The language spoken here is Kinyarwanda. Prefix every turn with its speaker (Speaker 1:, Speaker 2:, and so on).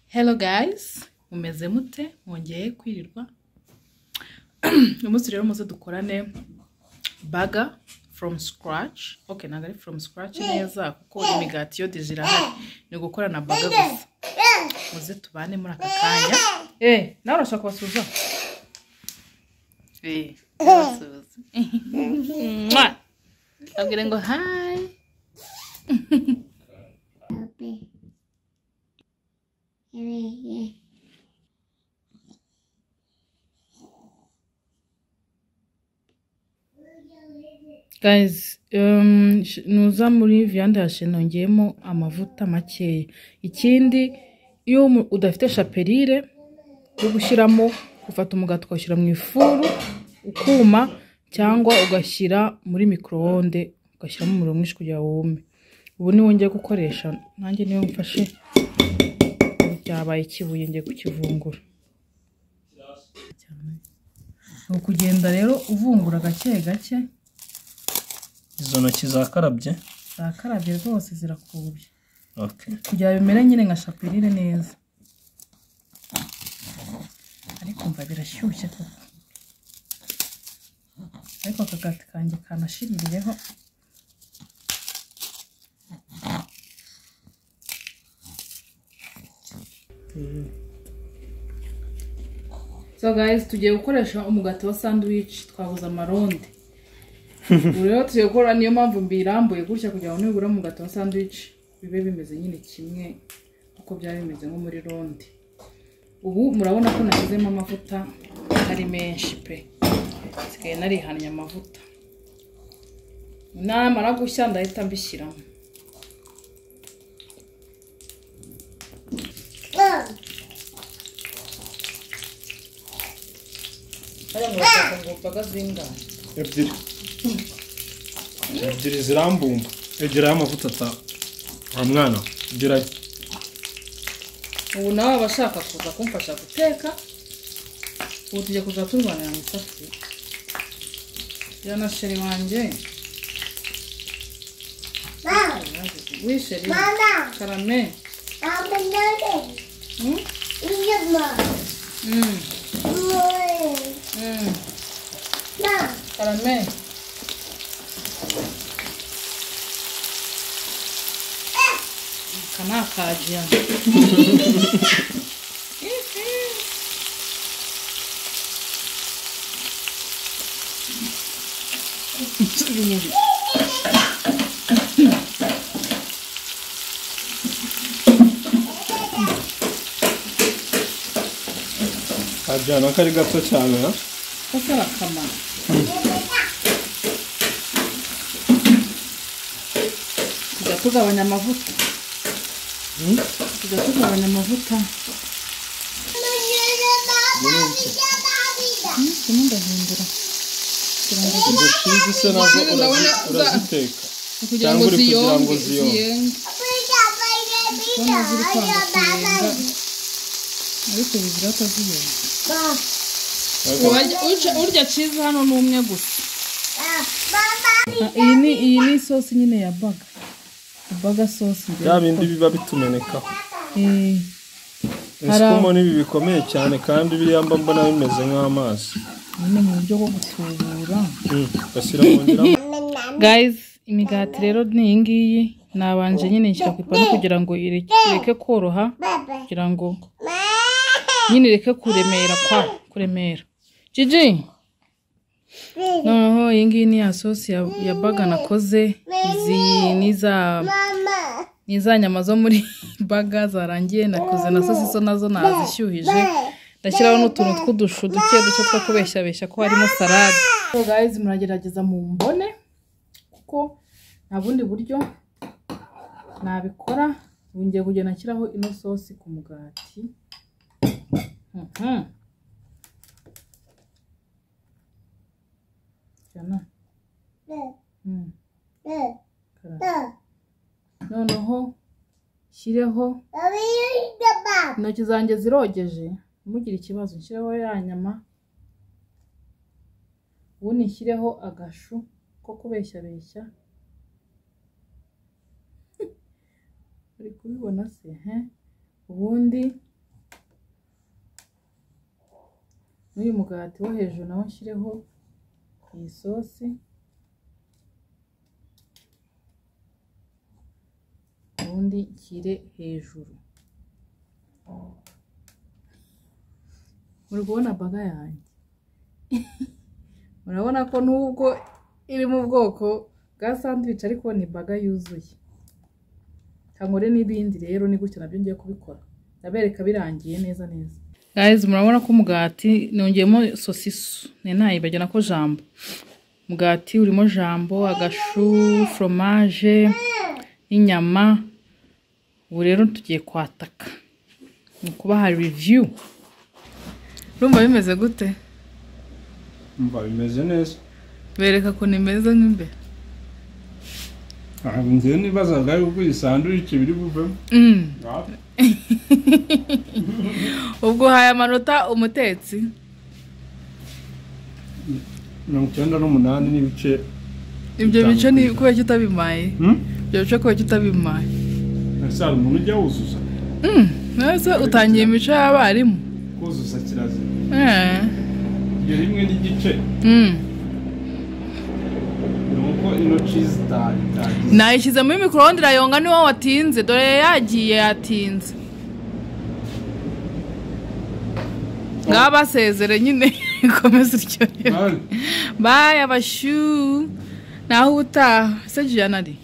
Speaker 1: Hello guys, mumeze mute mwongeye kwirirwa uyu munsi rero muze dukorane baga from scratch ok ntabwo ari from scratch neza kuko imigati yo dije irahari ni gukorana baga gusa muze tubane muri aka kanya eh nawe urashaka kubasuhuza eh kubasuhuza Mwah! abwire ngo hi Guys, um, sh- nuza muri viande yashe nongeyemo amavuta makeya ikindi iyo umu- udafite shaperire yo gushyiramo ufata umugati ugashyira mu ifuru ukuma cyangwa ugashyira muri microonde ugashyiramo umuriro mwinshi kugira ngo wume ubu niwo ngiye gukoresha nanjye niyo mfashe ubu byabaye ikibuye ngiye kukivungura ni ukugenda rero uvungura gake gake
Speaker 2: izo ntoki zakarabye
Speaker 1: zarakarabye rwose zirakubye
Speaker 2: okay.
Speaker 1: kugira ngo bimere nyine nka shapirire neza ariko mva birashyushye koko ariko akagati kanjye kanashiririyeho so guys tugiye gukoresha umugati wa sandwich twabuze amaronde ubu rero tugiye gukora niyo mpamvu mbirambuye gutya kugira ngo nibura umugati wa sandwich bibe bimeze nyine kimwe uko byaba bimeze nko muri ronde ubu murabona ko nashyizemo amavuta ari menshi pe nsigaye narihanye amavuta namara gushya ndahita mbishyiramo hariya murashaka ngo mbaga zingahe
Speaker 2: ebyiri ebyiri zirambumba egeraho amavuta ata wa mwana egerayo
Speaker 1: ubu nawe abashaka kuza kumfasha guteka ubu tujya kuza turwanira mu isafuriya ya na sheri wanjye wisheri
Speaker 3: Mama,
Speaker 1: karame
Speaker 3: I'm a nugget.
Speaker 1: Hmm?
Speaker 3: Eat mom.
Speaker 1: Mm,
Speaker 3: Mom.
Speaker 1: mm,
Speaker 3: Mom.
Speaker 1: karame aka ni akajiya
Speaker 2: kajyana kari gato cyane ha
Speaker 1: kose arakamara tujya tugabanya amavuta tujya tugabanya amavuta kimwe ndahindura
Speaker 2: izo shizi se nazo urazi- uraziteka
Speaker 1: kugira
Speaker 2: Cyangwa
Speaker 1: ngo
Speaker 2: uri kugira ngo
Speaker 1: ziyonge
Speaker 2: ziyonge.
Speaker 1: ziyenge kubona ziri kwanga kuyenga ariko bizira ko ziyonga
Speaker 2: Ariko
Speaker 1: urya ciza hano ni umwe gusa iyi ni iyi ni isosi nyine ya baga baga sosi
Speaker 2: bya bindi biba bitumenekaho
Speaker 1: Eh, Hari-
Speaker 2: ibisumo n'ibi bikomeye cyane kandi biriya mba mbona bimeze nk'amazi
Speaker 1: nyine mu buryo bwo gutubura
Speaker 2: Mm, ugashyira mu ngira
Speaker 1: guys imigati rero ni iyi ngiyi nabanje nyine nshyira ku ipanu kugira ngo ire- ireke koroha kugira ngo nyine ireke kuremera kwa kuremera jiji noneho iyi ngiyi ni ya sosi ya, ya baga nakoze izi ni za
Speaker 3: Mama.
Speaker 1: ni za nyama zo muri baga zarangiye nakoze na sosi zo nazo nazishyuhije ndashyiraho n'utuntu tw'udushu duke duke two kubeshyabeshya ko harimo salade guys muragerageza mu mbone kuko nta bundi buryo nabikora ubu ngiye kugenda nshyiraho ino sosi ku mugati Mhm. Jana. Mm, karara. noneho shyireho intoki zanjye zirogeje ntimugire ikibazo nshyireho ya nyama ubundi nshyireho agashu ko kubeshyabeshya uri kubibona se he ubundi n'uyu mugati wo hejuru nawo nshyireho iyi sosi ubundi nshyire hejuru muri kubona baga yanjye murabona ko nubwo iri mu bwoko bwa sandwich ariko ni baga yuzuye kangore n'ibindi rero ni gutyo nabyo ngiye kubikora ndabereka birangiye neza neza guys murabona ko umugati nongeyemo sosiso ni ntayibagirana ko jambo umugati urimo jambo agashu foromaje n'inyama ubu rero tugiye kwataka ni ukubaha review urumva bimeze gute
Speaker 2: Umva bimeze neza
Speaker 1: bereka ukuntu imeze nk'imbere
Speaker 2: ntabwo nzi nibazaga yuko iyi sandwich biri buvemo
Speaker 1: Mm.
Speaker 2: Ngaho.
Speaker 1: ubwo uhaye amanota umutetsi
Speaker 2: mirongo icyenda n'umunani n'ibice
Speaker 1: ibyo
Speaker 2: Bitanu
Speaker 1: bice ni
Speaker 2: ku ijana.
Speaker 1: kubera ko utabimaye
Speaker 2: Hmm?
Speaker 1: ibyo bice kubera ko utabimaye
Speaker 2: ese hari umuntu ujya wuzuza
Speaker 1: mbese utangiye imico y'abarimu
Speaker 2: kuzuza kirazira
Speaker 1: Eh.
Speaker 2: ibyo rimwe n'igice
Speaker 1: Mm.
Speaker 2: ni uko intoki zita- zitagize
Speaker 1: nayishyize muri micro-onde irayonga niwo watinze dore yagiye yatinze ngaho basezere nyine komeza uryoherwe
Speaker 2: Bari.
Speaker 1: bayi abashu naho utaha se jiyana ari